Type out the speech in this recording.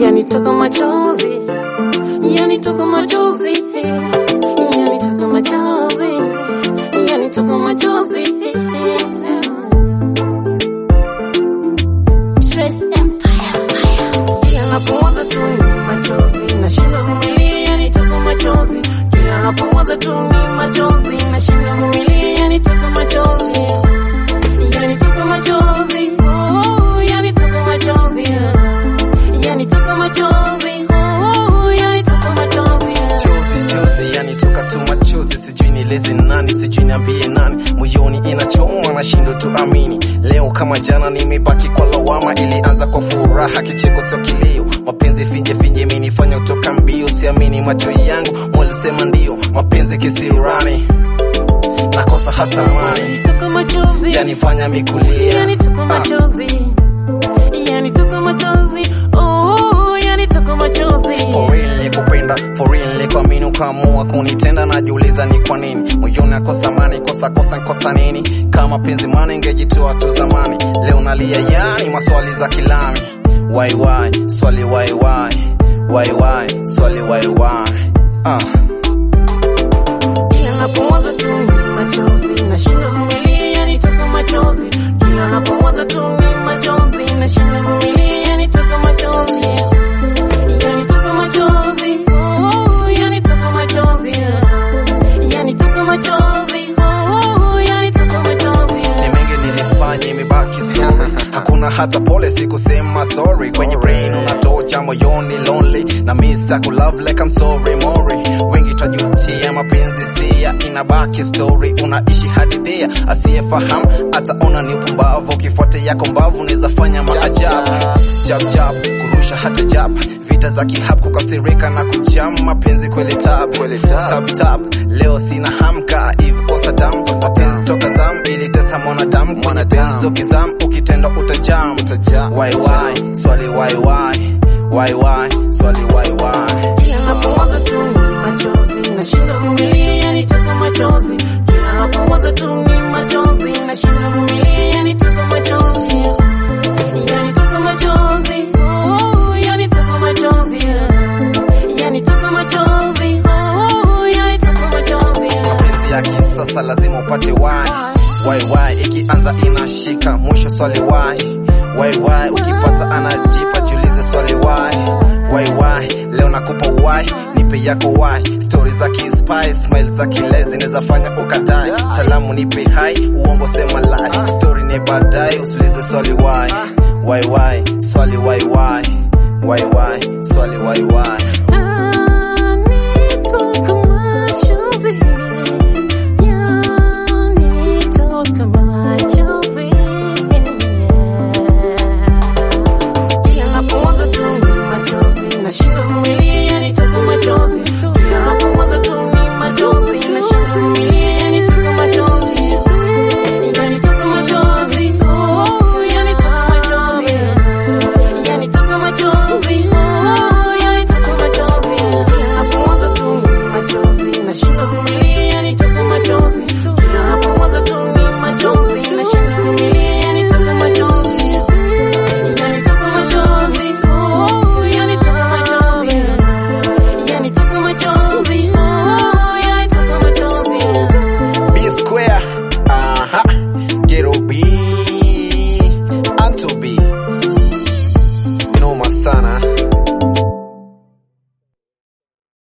yanitoka machozi, yanitoka machozi, yanitoka machozi, yanitoka machozi. Stress Empire. Kila napowaza tu ni machozi, nashindwa kuvumilia, yanitoka machozi. Kila napowaza tu ni machozi, nashindwa kuvumilia, yanitoka machozi, yanitoka machozi, oh, yanitoka machozi, yanitoka machozi, oh, yanitoka machozi. chozi chozi yanitoka tu machozi sijui nieleze nani sijui niambie nani moyoni inachoma nashindo tu amini leo kama jana nimebaki kwa lawama ilianza kwa furaha kicheko sio kilio mapenzi finje finje imenifanya utoka mbio siamini macho yangu mwalisema ndio mapenzi kisiurani nakosa hata mani Yanitoka machozi, yanifanya mikulia yanitoka machozi, yanitoka machozi, oh, yanitoka machozi. For real nikupenda, for real nikuamini ukaamua kunitenda, najiuliza ni kwa nini moyoni akosa amani, kosa kosa nkosa nini? Kama penzi mana ingejitoa tu zamani, leo nalia yani maswali za kilami. Why why, swali why why, why why, swali why why. Ah, Kila napowaza tu ni machozi, nashindwa kuvumilia, yanitoka machozi. Kila napowaza tu ni machozi, nashindwa kuvumilia, yanitoka machozi, yanitoka machozi, oh, yanitoka machozi, yanitoka machozi, oh, yanitoka machozi. ni mengi nilifanya, imebaki story. Hakuna hata pole, sikusema sorry. Kwenye brain unatocha, moyoni lonely na misa ku love like I'm sorry mori. Wengi twajutia, mapenzi sia, inabaki story. Unaishi hadithia, asiyefahamu ataona ni upumbavu. Ukifuata yako mbavu, unaweza fanya maajabu. Jab jab, kurusha hata jab, vita za kihab, kukasirika na kujam. Mapenzi kweli tabu, tap tap. Leo sina hamka, hivi kosa damu, mapenzi toka zam, ili tesa mwanadamu. Kwenye penzi ukizam, ukitenda utajam. Why why, swali why why, why why, swali why why. Kila napowaza tu ni machozi, nashindwa kuvumilia, yanitoka machozi. Kila napowaza tu ni machozi, nashindwa kuvumilia, yanitoka machozi. Yanitoka machozi, oh, yanitoka machozi. Yanitoka machozi, oh, yanitoka machozi. Mapenzi ya kisasa lazima upate why. Why why, ikianza inashika, mwisho swali why. Why why, ukipata anajipa, jiulize swali why. Why why, leo nakupa why, nipe yako why. Story za kispy, smile za kilezi, neza fanya ukadai. Salamu nipe hai, uongo sema lie. Story ni baadaye, usiulize swali why. Why why, swali why why. Why why, swali why why.